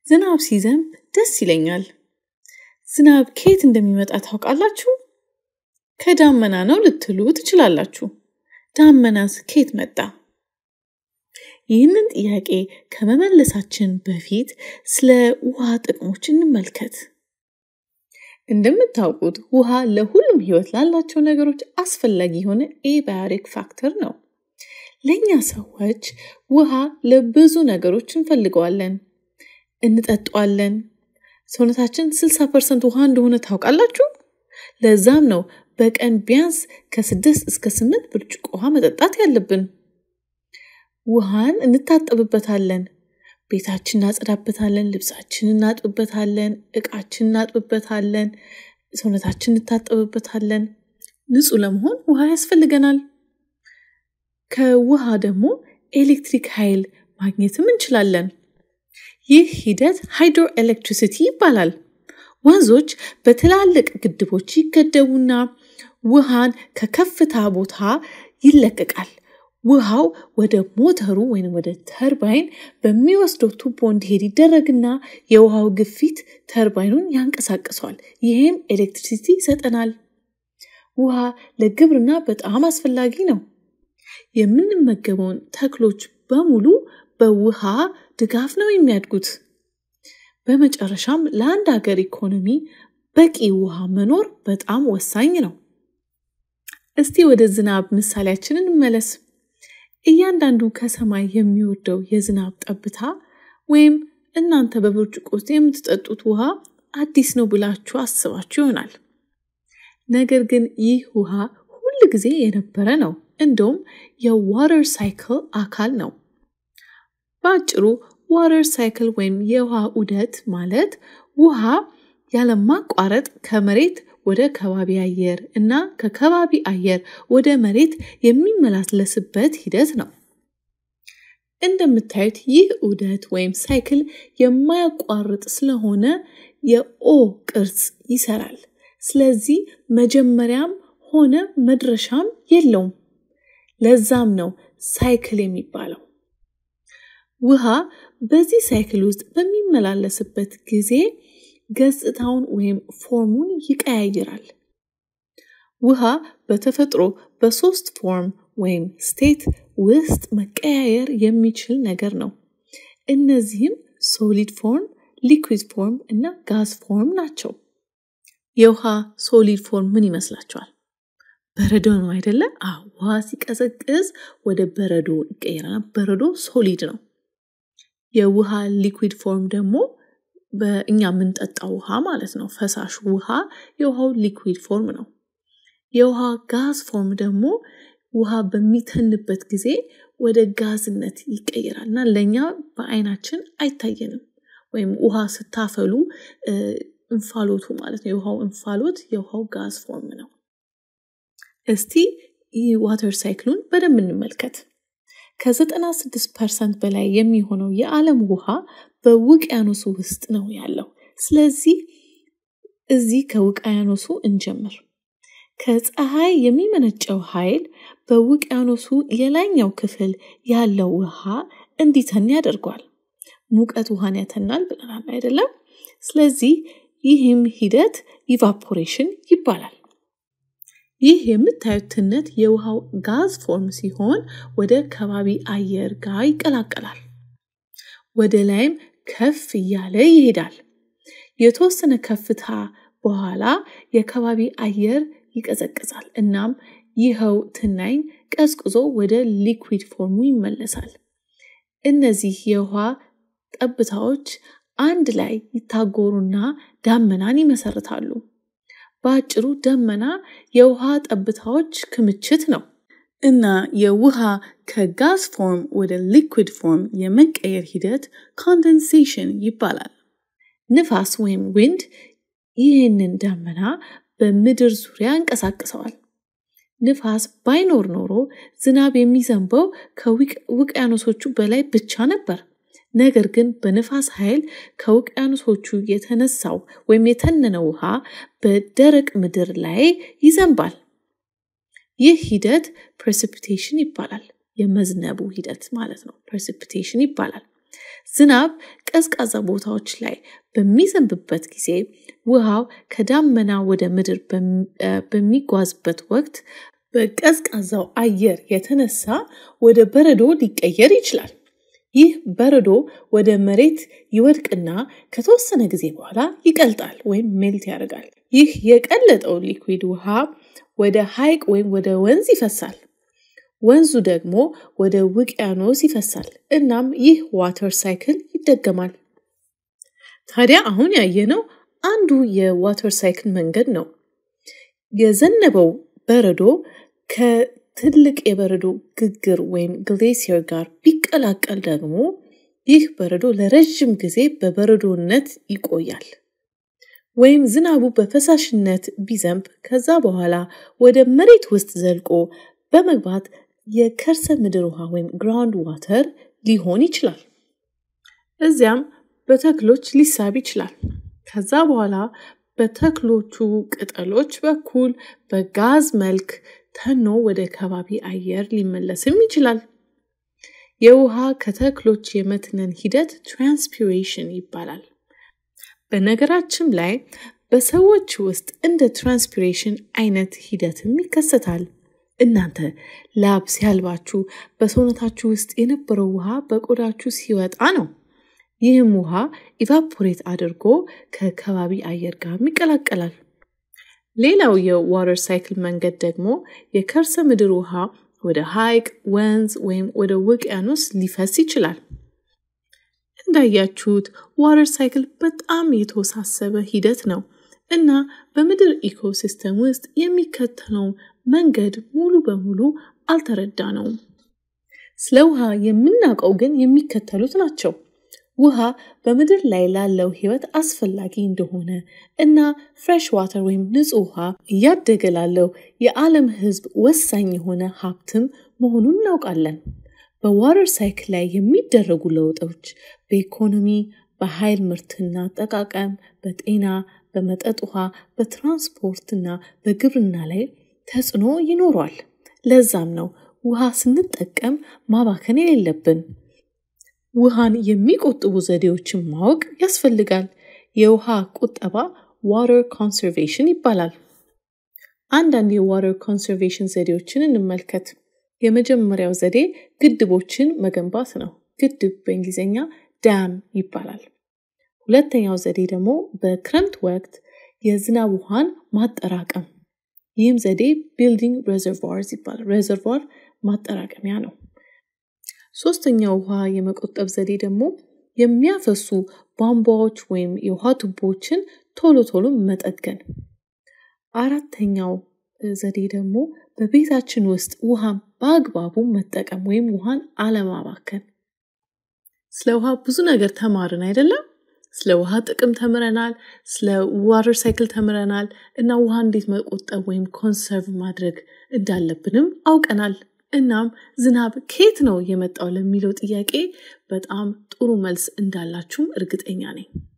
ዝናብ ሲዘንብ ደስ ይለኛል። ዝናብ ከየት እንደሚመጣ ታውቃላችሁ? ከዳመና ነው ልትሉ ትችላላችሁ። ዳመናስ ከየት መጣ? ይህንን ጥያቄ ከመመለሳችን በፊት ስለ ውሃ ጥቅሞች እንመልከት። እንደምታውቁት ውሃ ለሁሉም ህይወት ላላቸው ነገሮች አስፈላጊ የሆነ ኤባዮቲክ ፋክተር ነው። ለእኛ ሰዎች ውሃ ለብዙ ነገሮች እንፈልገዋለን። እንጠጣዋለን። ሰውነታችን 60 ፐርሰንት ውሃ እንደሆነ ታውቃላችሁ? ለዛም ነው በቀን ቢያንስ ከስድስት እስከ ስምንት ብርጭቆ ውሃ መጠጣት ያለብን። ውሃን እንታጠብበታለን፣ ቤታችን እናጸዳበታለን፣ ልብሳችን እናጥብበታለን፣ እቃችን እናጥብበታለን፣ ሰውነታችን እንታጠብበታለን። ንጹህ ለመሆን ውሃ ያስፈልገናል። ከውሃ ደግሞ ኤሌክትሪክ ኃይል ማግኘትም እንችላለን። ይህ ሂደት ሃይድሮ ኤሌክትሪሲቲ ይባላል። ወንዞች በትላልቅ ግድቦች ይገደቡና ውሃን ከከፍታ ቦታ ይለቀቃል። ውሃው ወደ ሞተሩ ወይም ወደ ተርባይን በሚወስደው ቱቦ እንዲሄድ ይደረግና የውሃው ግፊት ተርባይኑን ያንቀሳቅሰዋል። ይህም ኤሌክትሪሲቲ ይሰጠናል። ውሃ ለግብርና በጣም አስፈላጊ ነው። የምንመገበውን ተክሎች በሙሉ በውሃ ድጋፍ ነው የሚያድጉት። በመጨረሻም ለአንድ ሀገር ኢኮኖሚ በቂ ውሃ መኖር በጣም ወሳኝ ነው። እስቲ ወደ ዝናብ ምሳሌያችን እንመለስ። እያንዳንዱ ከሰማይ የሚወርደው የዝናብ ጠብታ ወይም እናንተ በብርጭቆ ውስጥ የምትጠጡት ውሃ አዲስ ነው ብላችሁ አስባችሁ ይሆናል። ነገር ግን ይህ ውሃ ሁል ጊዜ የነበረ ነው። እንደውም የዋተር ሳይክል አካል ነው። በአጭሩ ዋተር ሳይክል ወይም የውሃ ዑደት ማለት ውሃ ያለማቋረጥ ከመሬት ወደ ከባቢ አየር እና ከከባቢ አየር ወደ መሬት የሚመላለስበት ሂደት ነው። እንደምታዩት ይህ ዑደት ወይም ሳይክል የማያቋርጥ ስለሆነ የኦ ቅርጽ ይሰራል። ስለዚህ መጀመሪያም ሆነ መድረሻም የለውም። ለዛም ነው ሳይክል የሚባለው። ውሃ በዚህ ሳይክል ውስጥ በሚመላለስበት ጊዜ ገጽታውን ወይም ፎርሙን ይቀያይራል። ውሃ በተፈጥሮ በሶስት ፎርም ወይም ስቴት ውስጥ መቀያየር የሚችል ነገር ነው። እነዚህም ሶሊድ ፎርም፣ ሊኩዊድ ፎርም እና ጋዝ ፎርም ናቸው። የውሃ ሶሊድ ፎርም ምን ይመስላችኋል? በረዶ ነው አይደለ? ውሃ ሲቀዘቅዝ ወደ በረዶ ይቀየራል። በረዶ ሶሊድ ነው። የውሃ ሊኩዊድ ፎርም ደግሞ በእኛ የምንጠጣው ውሃ ማለት ነው። ፈሳሽ ውሃ የውሃው ሊኩዊድ ፎርም ነው። የውሃ ጋዝ ፎርም ደግሞ ውሃ በሚተንበት ጊዜ ወደ ጋዝነት ይቀየራል እና ለእኛ በአይናችን አይታየንም። ወይም ውሃ ስታፈሉ እንፋሎቱ ማለት ነው። የውሃው እንፋሎት የውሃው ጋዝ ፎርም ነው። እስቲ ይህ ዋተር ሳይክሉን በደንብ እንመልከት። ከ96 ፐርሰንት በላይ የሚሆነው የዓለም ውሃ በውቅያኖሱ ውስጥ ነው ያለው። ስለዚህ እዚህ ከውቅያኖሱ እንጀምር። ከፀሐይ የሚመነጨው ኃይል በውቅያኖሱ የላይኛው ክፍል ያለው ውሃ እንዲተን ያደርጓል። ሙቀት ውሃን ያተናል ብለናል አይደለም? ስለዚህ ይህም ሂደት ኢቫፖሬሽን ይባላል። ይህ የምታዩት ትነት የውሃው ጋዝ ፎርም ሲሆን ወደ ከባቢ አየር ጋር ይቀላቀላል። ወደ ላይም ከፍ እያለ ይሄዳል። የተወሰነ ከፍታ በኋላ የከባቢ አየር ይቀዘቅዛል። እናም ይኸው ትናኝ ቀዝቅዞ ወደ ሊኩዊድ ፎርሙ ይመለሳል። እነዚህ የውሃ ጠብታዎች አንድ ላይ ይታጎሩና ዳመናን ይመሰርታሉ። በአጭሩ ደመና የውሃ ጠብታዎች ክምችት ነው እና የውሃ ከጋዝ ፎርም ወደ ሊኩዊድ ፎርም የመቀየር ሂደት ኮንደንሴሽን ይባላል። ንፋስ ወይም ዊንድ ይህንን ደመና በምድር ዙሪያ እንቀሳቅሰዋል። ንፋስ ባይኖር ኖሮ ዝናብ የሚዘንበው ከውቅያኖሶቹ በላይ ብቻ ነበር። ነገር ግን በንፋስ ኃይል ከውቅያኖሶቹ የተነሳው ወይም የተነነው ውሃ በደረቅ ምድር ላይ ይዘንባል። ይህ ሂደት ፕሬሲፒቴሽን ይባላል። የመዝነቡ ሂደት ማለት ነው። ፕሬሲፒቴሽን ይባላል። ዝናብ ቀዝቃዛ ቦታዎች ላይ በሚዘንብበት ጊዜ ውሃው ከዳመና ወደ ምድር በሚጓዝበት ወቅት በቀዝቃዛው አየር የተነሳ ወደ በረዶ ሊቀየር ይችላል። ይህ በረዶ ወደ መሬት ይወድቅና ከተወሰነ ጊዜ በኋላ ይቀልጣል ወይም ሜልት ያደርጋል። ይህ የቀለጠው ሊኩዊድ ውሃ ወደ ሐይቅ ወይም ወደ ወንዝ ይፈሳል። ወንዙ ደግሞ ወደ ውቅያኖስ ይፈሳል። እናም ይህ ዋተር ሳይክል ይደገማል። ታዲያ አሁን ያየነው አንዱ የዋተር ሳይክል መንገድ ነው። የዘነበው በረዶ ከትልቅ የበረዶ ግግር ወይም ግሌሲየር ጋር ቢቀላቀል ደግሞ ይህ በረዶ ለረዥም ጊዜ በበረዶነት ይቆያል። ወይም ዝናቡ በፈሳሽነት ቢዘንብ ከዛ በኋላ ወደ መሬት ውስጥ ዘልቆ በመግባት የከርሰ ምድር ውሃ ወይም ግራውንድ ዋተር ሊሆን ይችላል። እዚያም በተክሎች ሊሳብ ይችላል። ከዛ በኋላ በተክሎቹ ቅጠሎች በኩል በጋዝ መልክ ተኖ ወደ ከባቢ አየር ሊመለስም ይችላል። የውሃ ከተክሎች የመትነን ሂደት ትራንስፒሬሽን ይባላል። በነገራችን ላይ በሰዎች ውስጥ እንደ ትራንስፒሬሽን አይነት ሂደትም ይከሰታል። እናንተ ላብ ሲያልባችሁ በሰውነታችሁ ውስጥ የነበረው ውሃ በቆዳችሁ ሲወጣ ነው። ይህም ውሃ ኢቫፖሬት አድርጎ ከከባቢ አየር ጋር ይቀላቀላል። ሌላው የዋተር ሳይክል መንገድ ደግሞ የከርሰ ምድር ውሃ ወደ ሐይቅ፣ ወንዝ ወይም ወደ ውቅያኖስ ሊፈስ ይችላል። እንዳያችሁት ዋተር ሳይክል በጣም የተወሳሰበ ሂደት ነው እና በምድር ኢኮሲስተም ውስጥ የሚከተለው መንገድ ሙሉ በሙሉ አልተረዳነውም። ስለ ውሃ የምናውቀው ግን የሚከተሉት ናቸው። ውሃ በምድር ላይ ላለው ሕይወት አስፈላጊ እንደሆነ እና ፍሬሽ ዋተር ወይም ንጹህ ውሃ እያደገ ላለው የዓለም ሕዝብ ወሳኝ የሆነ ሀብትም መሆኑን እናውቃለን። በዋተር ሳይክል ላይ የሚደረጉ ለውጦች በኢኮኖሚ፣ በኃይል ምርትና አጠቃቀም፣ በጤና፣ በመጠጥ ውሃ፣ በትራንስፖርትና በግብርና ላይ ተጽዕኖ ይኖሯል። ለዛም ነው ውሃ ስንጠቀም ማባከን የሌለብን። ውሃን የሚቆጥቡ ዘዴዎችን ማወቅ ያስፈልጋል። የውሃ ቁጠባ ዋተር ኮንሰርቬሽን ይባላል። አንዳንድ የዋተር ኮንሰርቬሽን ዘዴዎችን እንመልከት። የመጀመሪያው ዘዴ ግድቦችን መገንባት ነው። ግድብ በእንግሊዝኛ ዳም ይባላል። ሁለተኛው ዘዴ ደግሞ በክረምት ወቅት የዝናብ ውሃን ማጠራቀም። ይህም ዘዴ ቢልዲንግ ሬዘርቫርስ ይባላል። ሬዘርቫር ማጠራቀሚያ ነው። ሶስተኛው ውሃ የመቆጠብ ዘዴ ደግሞ የሚያፈሱ ቧንቧዎች ወይም የውሃ ቱቦዎችን ቶሎ ቶሎ መጠገን። አራተኛው ዘዴ ደግሞ በቤታችን ውስጥ ውሃን በአግባቡ መጠቀም ወይም ውሃን አለማባከን። ስለ ውሃ ብዙ ነገር ተማርን አይደለም? ስለ ውሃ ጥቅም ተምረናል። ስለ ዋተር ሳይክል ተምረናል እና ውሃ እንዴት መቆጠብ ወይም ኮንሰርቭ ማድረግ እንዳለብንም አውቀናል። እናም ዝናብ ከየት ነው የመጣው ለሚለው ጥያቄ በጣም ጥሩ መልስ እንዳላችሁም እርግጠኛ ነኝ።